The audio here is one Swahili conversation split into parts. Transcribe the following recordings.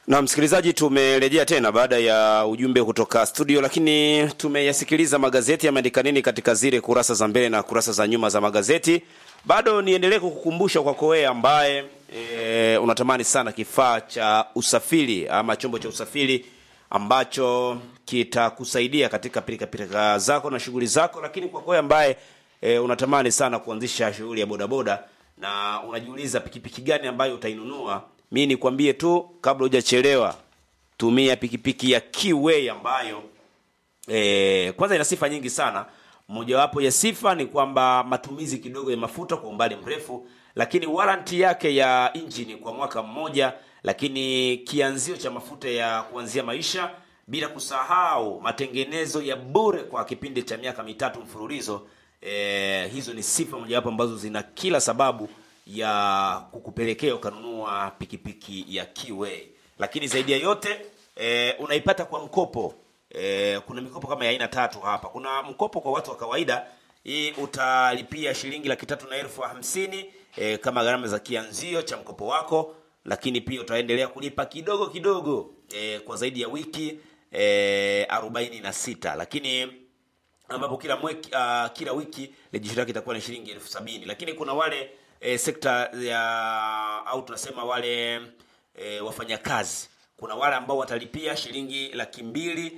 Na msikilizaji, tumerejea tena baada ya ujumbe kutoka studio, lakini tumeyasikiliza magazeti yameandika nini katika zile kurasa za mbele na kurasa za nyuma za magazeti. Bado niendelee kukukumbusha kwako wewe ambaye e, unatamani sana kifaa cha usafiri ama chombo cha usafiri ambacho kitakusaidia katika pilika pilika zako na shughuli zako, lakini kwako wewe ambaye e, unatamani sana kuanzisha shughuli ya bodaboda na unajiuliza pikipiki gani ambayo utainunua mi nikwambie tu kabla hujachelewa tumia pikipiki ya Kiway ambayo e, kwanza ina sifa nyingi sana mojawapo ya sifa ni kwamba matumizi kidogo ya mafuta kwa umbali mrefu lakini waranti yake ya injini kwa mwaka mmoja lakini kianzio cha mafuta ya kuanzia maisha bila kusahau matengenezo ya bure kwa kipindi cha miaka mitatu mfululizo e, hizo ni sifa mojawapo ambazo zina kila sababu ya kukupelekea ukanunua pikipiki ya Kiway. Lakini zaidi ya yote e, unaipata kwa mkopo. E, kuna mikopo kama ya aina tatu hapa. Kuna mkopo kwa watu wa kawaida, hii utalipia shilingi laki tatu na elfu hamsini e, kama gharama za kianzio cha mkopo wako, lakini pia utaendelea kulipa kidogo kidogo e, kwa zaidi ya wiki e, arobaini na sita lakini ambapo kila mweki, uh, kila wiki rejisho lake itakuwa ni shilingi elfu sabini lakini kuna wale e, sekta ya au tunasema wale e, wafanyakazi kuna wale ambao watalipia shilingi laki mbili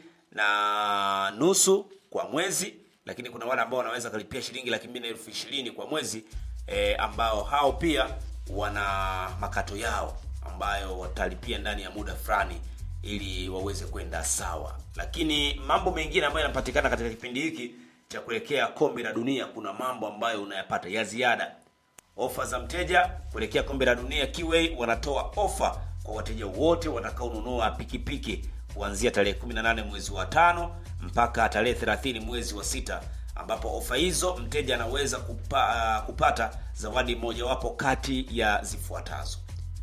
na nusu kwa mwezi lakini kuna wale ambao wanaweza kalipia shilingi laki mbili na elfu ishirini kwa mwezi e, ambao hao pia wana makato yao ambayo watalipia ndani ya muda fulani ili waweze kwenda sawa lakini mambo mengine ambayo yanapatikana katika kipindi hiki cha kuelekea kombe la dunia kuna mambo ambayo unayapata ya ziada ofa za mteja kuelekea kombe la dunia Kiway wanatoa ofa kwa wateja wote watakaonunua pikipiki kuanzia tarehe 18 mwezi wa tano mpaka tarehe 30 mwezi wa sita ambapo ofa hizo mteja anaweza kupa, uh, kupata zawadi mojawapo kati ya zifuatazo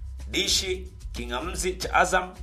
dishi kingamzi cha azam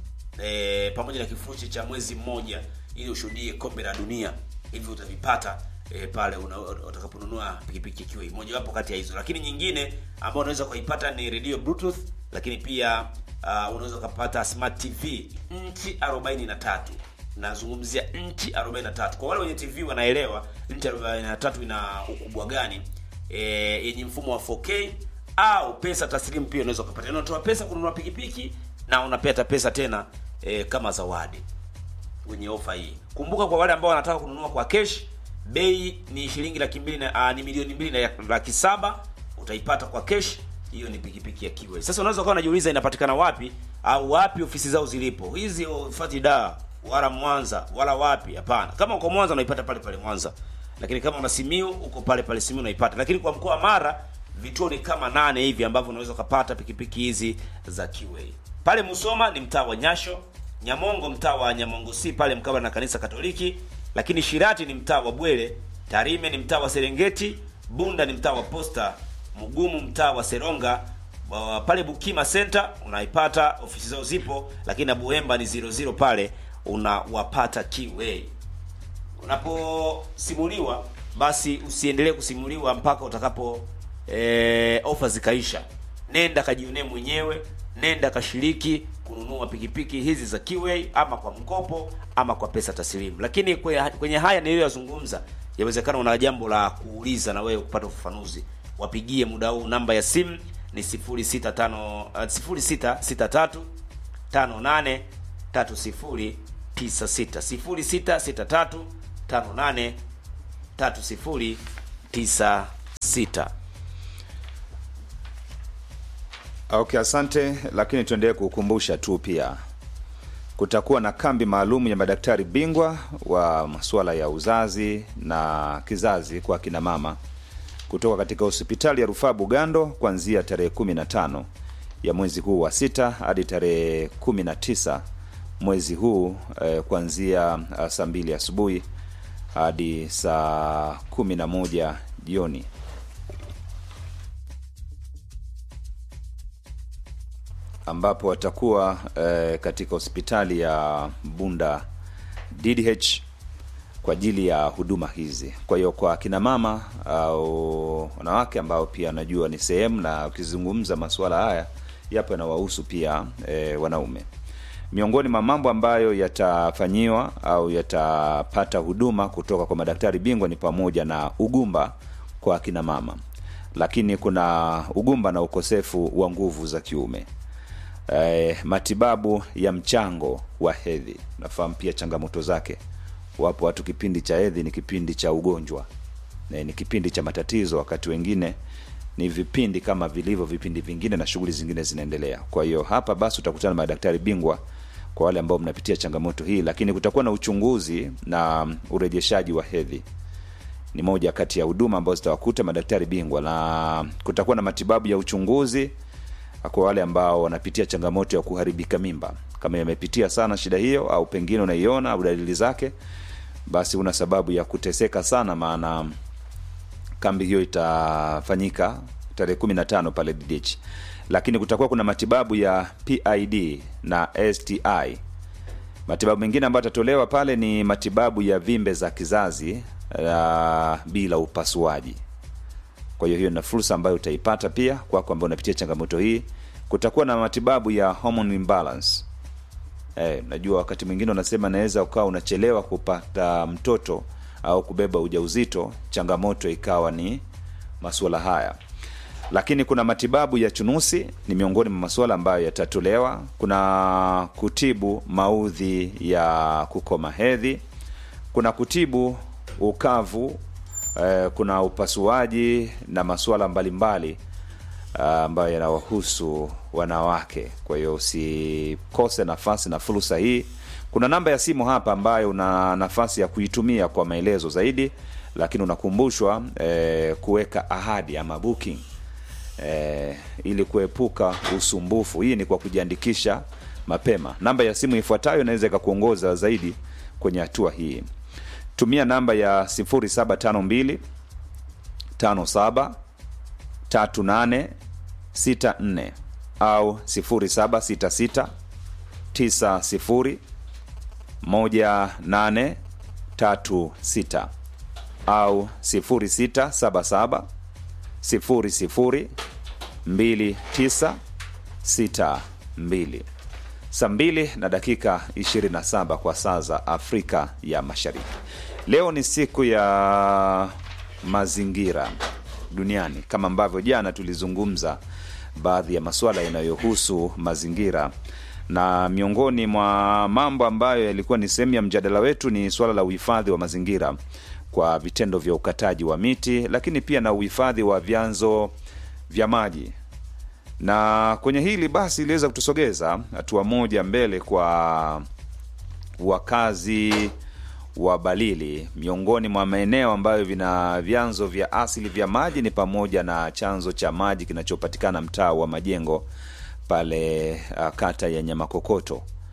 e, pamoja na kifurushi cha mwezi mmoja ili ushuhudie kombe la dunia hivi utavipata e, pale utakaponunua pikipiki Kiway mojawapo kati ya hizo lakini nyingine ambayo unaweza kuipata ni radio bluetooth lakini pia uh, unaweza ukapata smart tv nchi 43 nazungumzia nchi 43 kwa wale wenye tv wanaelewa nchi 43 ina ukubwa gani e, yenye mfumo wa 4k au pesa taslimu pia unaweza ukapata unatoa pesa kununua pikipiki na unapata pesa tena e, kama zawadi kwenye ofa hii kumbuka kwa wale ambao wanataka kununua kwa cash bei ni shilingi laki mbili na uh, ni milioni mbili na laki saba utaipata kwa cash hiyo ni pikipiki ya Kiway. Sasa unaweza ukawa unajiuliza inapatikana wapi au wapi ofisi zao zilipo. Hizi ofisi da wala Mwanza wala wapi? Hapana. Kama uko Mwanza unaipata pale pale Mwanza. Lakini kama una Simiu uko pale pale Simiu unaipata. Lakini kwa mkoa wa Mara vituo ni kama nane hivi ambavyo unaweza kupata pikipiki hizi za Kiway. Pale Musoma ni mtaa wa Nyasho, Nyamongo mtaa wa Nyamongo si pale mkabala na kanisa Katoliki, lakini Shirati ni mtaa wa Bwele, Tarime ni mtaa wa Serengeti, Bunda ni mtaa wa Posta, Mugumu mtaa wa Seronga, uh, pale Bukima Center unaipata ofisi zao zipo, lakini na Buemba ni 00 pale unawapata Kiway. Unaposimuliwa basi usiendelee kusimuliwa mpaka utakapo e, ofa zikaisha. Nenda kajionee mwenyewe, nenda kashiriki kununua pikipiki hizi za Kiway ama kwa mkopo ama kwa pesa taslimu. Lakini kwenye, kwenye haya niliyoyazungumza, yawezekana una jambo la kuuliza na wewe kupata ufafanuzi wapigie muda huu namba ya simu ni 065 uh, 0663 58 3096 0663 58 3096 Okay, asante, lakini tuendelee kukumbusha tu pia kutakuwa na kambi maalum ya madaktari bingwa wa masuala ya uzazi na kizazi kwa kina mama kutoka katika hospitali ya rufaa Bugando kuanzia tarehe 15 ya mwezi huu wa sita hadi tarehe 19 mwezi huu eh, kuanzia uh, saa mbili asubuhi hadi saa 11 jioni. ambapo watakuwa eh, katika hospitali ya Bunda DDH kwa ajili ya huduma hizi. Kwa hiyo kwa kina mama au wanawake ambao pia najua ni sehemu, na ukizungumza masuala haya yapo yanawahusu pia e, wanaume. miongoni mwa mambo ambayo yatafanyiwa au yatapata huduma kutoka kwa madaktari bingwa ni pamoja na ugumba kwa akina mama lakini kuna ugumba na ukosefu wa nguvu za kiume eh, matibabu ya mchango wa hedhi nafahamu pia changamoto zake wapo watu kipindi cha hedhi ni kipindi cha ugonjwa na ni kipindi cha matatizo wakati wengine ni vipindi kama vilivyo vipindi vingine na shughuli zingine zinaendelea kwa hiyo hapa basi utakutana na madaktari bingwa kwa wale ambao mnapitia changamoto hii lakini kutakuwa na uchunguzi na urejeshaji wa hedhi ni moja kati ya huduma ambazo zitawakuta madaktari bingwa na kutakuwa na matibabu ya uchunguzi kwa wale ambao wanapitia changamoto ya kuharibika mimba kama yamepitia sana shida hiyo au pengine unaiona au dalili zake basi una sababu ya kuteseka sana maana kambi hiyo itafanyika tarehe kumi na tano pale ddh lakini kutakuwa kuna matibabu ya pid na sti matibabu mengine ambayo atatolewa pale ni matibabu ya vimbe za kizazi uh, bila upasuaji kwa hiyo hiyo na fursa ambayo utaipata pia kwako ambao unapitia changamoto hii kutakuwa na matibabu ya hormone imbalance eh, najua wakati mwingine unasema naweza ukawa unachelewa kupata mtoto au kubeba ujauzito changamoto ikawa ni masuala haya lakini kuna matibabu ya chunusi ni miongoni mwa masuala ambayo yatatolewa kuna kutibu maudhi ya kukoma hedhi kuna kutibu ukavu eh, kuna upasuaji na masuala mbalimbali ah, ambayo yanawahusu wanawake kwa hiyo usikose nafasi na fursa hii kuna namba ya simu hapa ambayo una nafasi ya kuitumia kwa maelezo zaidi lakini unakumbushwa eh, kuweka ahadi ama booking eh, ili kuepuka usumbufu hii ni kwa kujiandikisha mapema namba ya simu ifuatayo inaweza ikakuongoza zaidi kwenye hatua hii tumia namba ya 0752 57 38 64 au 0766 90 1836 au 0677 00 2962 saa mbili na dakika 27 kwa saa za afrika ya mashariki leo ni siku ya mazingira duniani kama ambavyo jana tulizungumza baadhi ya masuala yanayohusu mazingira na miongoni mwa mambo ambayo yalikuwa ni sehemu ya mjadala wetu ni suala la uhifadhi wa mazingira kwa vitendo vya ukataji wa miti lakini pia na uhifadhi wa vyanzo vya maji na kwenye hili basi iliweza kutusogeza hatua moja mbele kwa wakazi wa balili miongoni mwa maeneo ambayo vina vyanzo vya asili vya maji ni pamoja na chanzo cha maji kinachopatikana mtaa wa majengo pale uh, kata ya nyamakokoto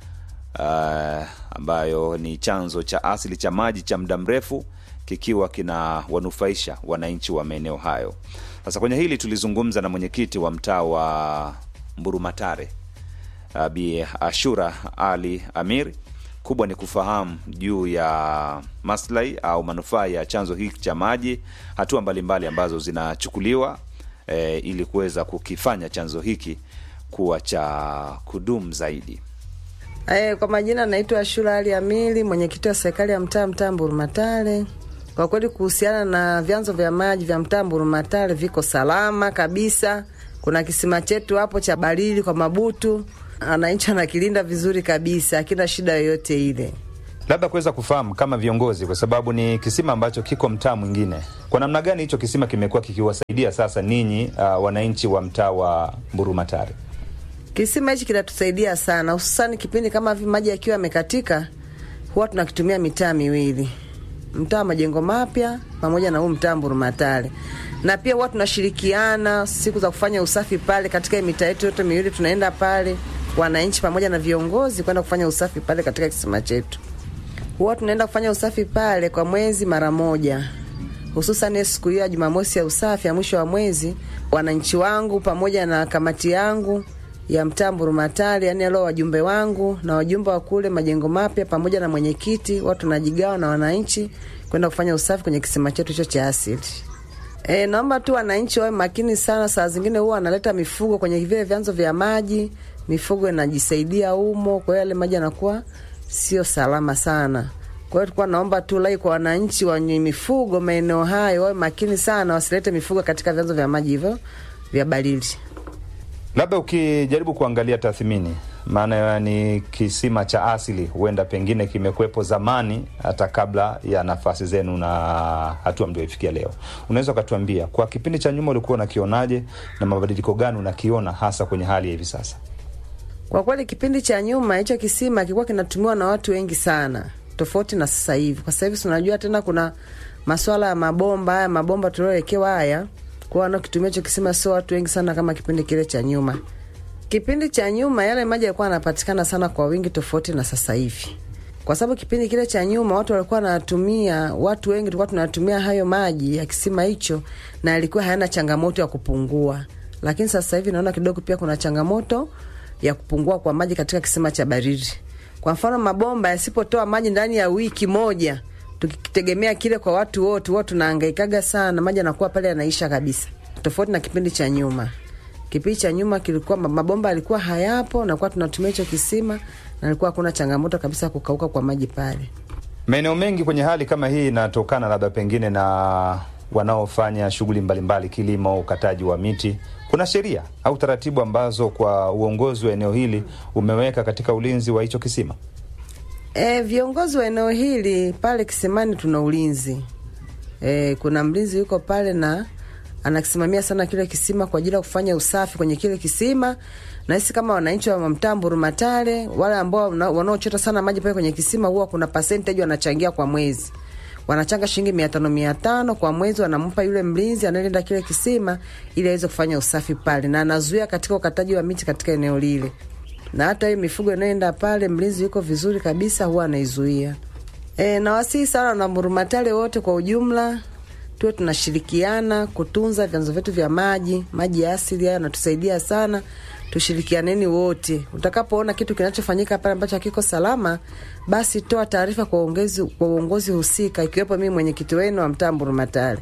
uh, ambayo ni chanzo cha asili cha maji cha muda mrefu kikiwa kina wanufaisha wananchi wa maeneo hayo sasa kwenye hili tulizungumza na mwenyekiti wa mtaa wa mburumatare uh, bi ashura ali amir kubwa ni kufahamu juu ya maslahi au manufaa ya chanzo hiki cha maji hatua mbalimbali ambazo zinachukuliwa e, ili kuweza kukifanya chanzo hiki kuwa cha kudumu zaidi Eh, kwa majina naitwa Ashura Ali Amili, mwenyekiti wa serikali ya mtaa mtaa Mburumatale. Kwa kweli kuhusiana na vyanzo vya maji vya mtaa Mburumatale viko salama kabisa. Kuna kisima chetu hapo cha Balili kwa Mabutu, wananchi anakilinda vizuri kabisa, hakina shida yoyote ile. labda kuweza kufahamu kama viongozi kwa sababu ni kisima ambacho kiko mtaa mwingine kwa namna gani hicho kisima kimekuwa kikiwasaidia sasa ninyi uh, wananchi wa mtaa wa mburumatare Kisima hichi kinatusaidia sana, hususani kipindi kama hivi maji yakiwa yamekatika, huwa tunakitumia mitaa miwili, mtaa wa majengo mapya pamoja na huu mtaa Mburumatale, na pia huwa tunashirikiana siku za kufanya usafi pale katika hii mitaa yetu yote miwili, tunaenda pale wananchi pamoja na viongozi kwenda kufanya usafi pale katika kisima chetu. Huwa tunaenda kufanya usafi pale kwa mwezi mara moja, hususan siku hiyo ya Jumamosi ya usafi ya mwisho wa mwezi. Wananchi wangu pamoja na kamati yangu ya mtaa Mburumatali, yani leo wajumbe wangu na wajumbe wa kule majengo mapya pamoja na mwenyekiti, watu tunajigawa na wananchi kwenda kufanya usafi kwenye kisima chetu hicho cha asili. E, naomba tu wananchi wawe makini sana. Saa zingine huwa wanaleta mifugo kwenye vile vyanzo vya maji, mifugo inajisaidia humo, kwa hiyo yale maji yanakuwa sio salama sana. Kwa hiyo tulikuwa naomba tu lai kwa wananchi wenye mifugo maeneo hayo wawe makini sana, wasilete mifugo katika vyanzo vya maji hivyo vya baridi. Labda ukijaribu kuangalia tathmini, maana ni kisima cha asili, huenda pengine kimekuwepo zamani hata kabla ya nafasi zenu na hatua mlioifikia leo. Unaweza ukatuambia kwa kipindi cha nyuma ulikuwa unakionaje na mabadiliko gani unakiona hasa kwenye hali ya hivi sasa? Kwa kweli kipindi cha nyuma hicho kisima kilikuwa kinatumiwa na watu wengi sana, tofauti na sasa hivi. Kwa sasa hivi tunajua tena kuna maswala ya mabomba haya mabomba tuliowekewa haya, kwa wanaokitumia hicho kisima sio watu wengi sana kama kipindi kile cha nyuma. Kipindi cha nyuma yale maji yalikuwa yanapatikana sana kwa wingi, tofauti na sasa hivi, kwa sababu kipindi kile cha nyuma watu walikuwa wanatumia, watu wengi tulikuwa tunatumia hayo maji ya kisima hicho, na yalikuwa hayana changamoto ya kupungua. Lakini sasa hivi naona kidogo pia kuna changamoto ya kupungua kwa maji katika kisima cha baridi. Kwa mfano, mabomba yasipotoa maji ndani ya wiki moja, tukitegemea kile kwa watu wote, huwa tunahangaikaga sana, maji yanakuwa pale yanaisha kabisa, tofauti na kipindi cha nyuma. Kipindi cha nyuma kilikuwa mabomba yalikuwa hayapo, nakuwa tunatumia hicho kisima na alikuwa hakuna changamoto kabisa kukauka kwa maji pale. Maeneo mengi kwenye hali kama hii inatokana labda pengine na wanaofanya shughuli mbalimbali, kilimo, ukataji wa miti. Kuna sheria au taratibu ambazo kwa uongozi wa eneo hili umeweka katika ulinzi wa hicho kisima? E, viongozi wa eneo hili pale kisimani tuna ulinzi e, kuna mlinzi yuko pale na anakisimamia sana kile kisima kwa ajili ya kufanya usafi kwenye kile kisima, na sisi kama wananchi wa mtaa Mburumatare, wale ambao wanaochota sana maji pale kwenye kisima, huwa kuna percentage wanachangia kwa mwezi wanachanga shilingi mia tano mia tano kwa mwezi, wanampa yule mlinzi anayelinda kile kisima ili aweze kufanya usafi pale, na anazuia katika ukataji wa miti katika eneo lile, na hata hiyo mifugo inayoenda pale, mlinzi yuko vizuri kabisa, huwa anaizuia. E, na wasihi sana na Murumatale wote kwa ujumla tuwe tunashirikiana kutunza vyanzo vyetu vya maji. Maji ya asili haya yanatusaidia sana, tushirikianeni wote. Utakapoona kitu kinachofanyika pale ambacho hakiko salama, basi toa taarifa kwa uongozi kwa uongozi husika, ikiwepo mimi mwenyekiti wenu wa mtaa Mburumatale.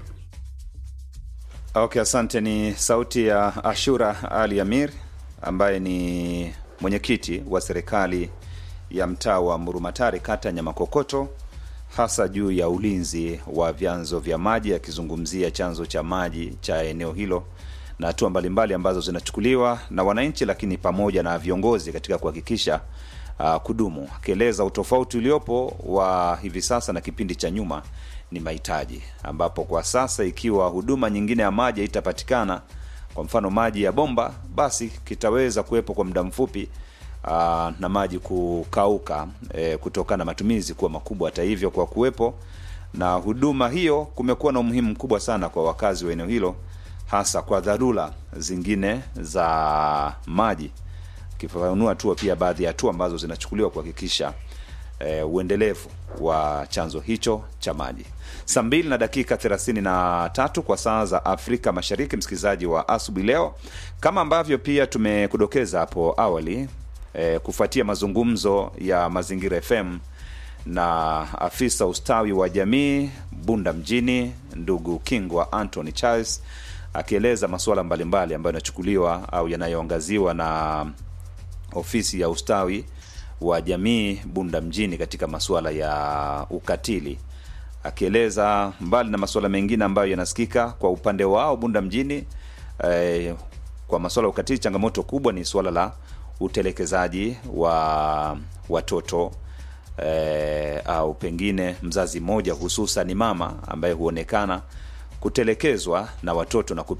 Okay, asante. Ni sauti ya Ashura Ali Amir ambaye ni mwenyekiti wa serikali ya mtaa wa Murumatare, kata ya Nyamakokoto, hasa juu ya ulinzi wa vyanzo vya maji, akizungumzia chanzo cha maji cha eneo hilo na hatua mbalimbali ambazo zinachukuliwa na wananchi, lakini pamoja na viongozi katika kuhakikisha uh, kudumu, akieleza utofauti uliopo wa hivi sasa na kipindi cha nyuma ni mahitaji, ambapo kwa sasa ikiwa huduma nyingine ya maji haitapatikana, kwa mfano maji ya bomba, basi kitaweza kuwepo kwa muda mfupi aa, na maji kukauka e, kutokana na matumizi kuwa makubwa. Hata hivyo, kwa kuwepo na huduma hiyo, kumekuwa na umuhimu mkubwa sana kwa wakazi wa eneo hilo, hasa kwa dharura zingine za maji, kifafanua tu pia baadhi ya hatua ambazo zinachukuliwa kuhakikisha e, uendelevu wa chanzo hicho cha maji. Saa mbili na dakika thelathini na tatu kwa saa za Afrika Mashariki, msikilizaji wa asubuhi leo, kama ambavyo pia tumekudokeza hapo awali e, kufuatia mazungumzo ya Mazingira FM na afisa ustawi wa jamii Bunda mjini, ndugu Kingwa Anthony Charles akieleza masuala mbalimbali ambayo yanachukuliwa au yanayoangaziwa na ofisi ya ustawi wa jamii Bunda mjini katika masuala ya ukatili, akieleza mbali na masuala mengine ambayo yanasikika kwa upande wao Bunda mjini eh, kwa masuala ya ukatili, changamoto kubwa ni suala la utelekezaji wa watoto eh, au pengine mzazi mmoja hususan mama ambaye huonekana kutelekezwa na watoto na kupewa